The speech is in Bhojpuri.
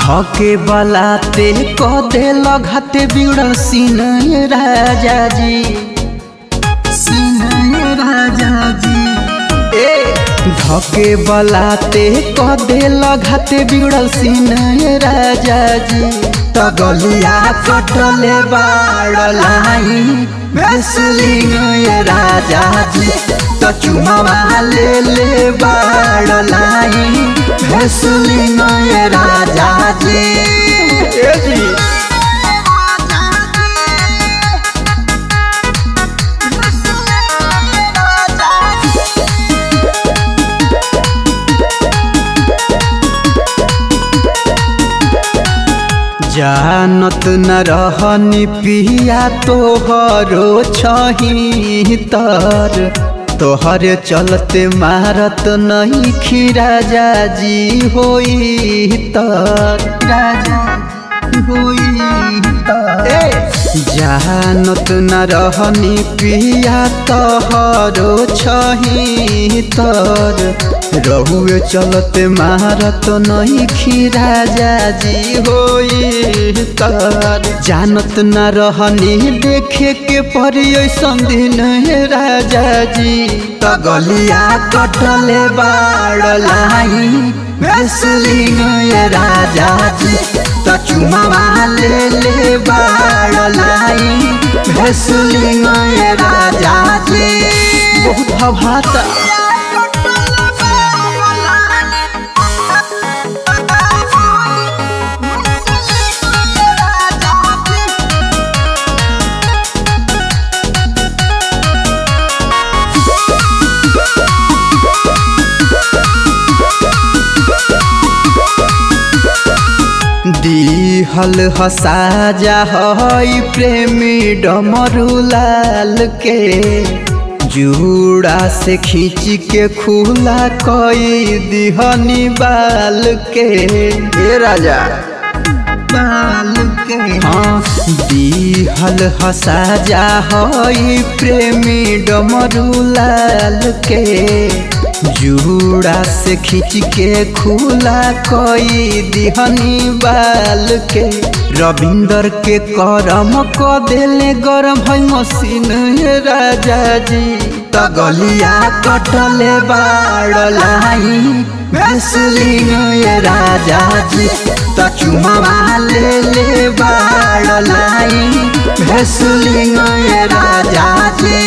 धके बलाते क देल घाते बिगड़ल सीनय राजा जी सीनय राजा जी ए धके बलाते क देल घाते बिगड़ल सीनय राजा जी तगलिया कटले बाड़लाई भेसलिंग राजा जी त चुमावा ले ले बाड़लाई भेसलिंग राजा जी ए जी जानत न रहनी पिया तोहरो छही तर तोहरे चलते मारत नहीं खीरा जाजी होई तर राजा होई तर ए जानत न रहनी पिया तोहरो छही तर रहुए चलते मारत नहीं खीरा जाजी होई तर जानत न रहनी देखे के पड़ी ऐसन दिन राजा जी तगलिया कटले बाड़लाई भेसलिंग राजा जी त चुमावा ले ले बाड़लाई भेसलिंग राजा जी बहुत भभाता दिहल हसाजा हई प्रेमी डमरुलाल के जूड़ा से खींच के खुला कई दिहनी बाल के ए राजा बाल के हाँ दिहल हसाजा हई प्रेमी डमरुलाल के जूड़ा से खींच के खुला कोई दिहनी बाल के रविंदर के करम क देले गरम है मशीन राजा जी तगलिया कटले बाड़लाई भेसलिंग राजा जी त चुमावा ले ले बाड़लाई भेसलिंग राजा जी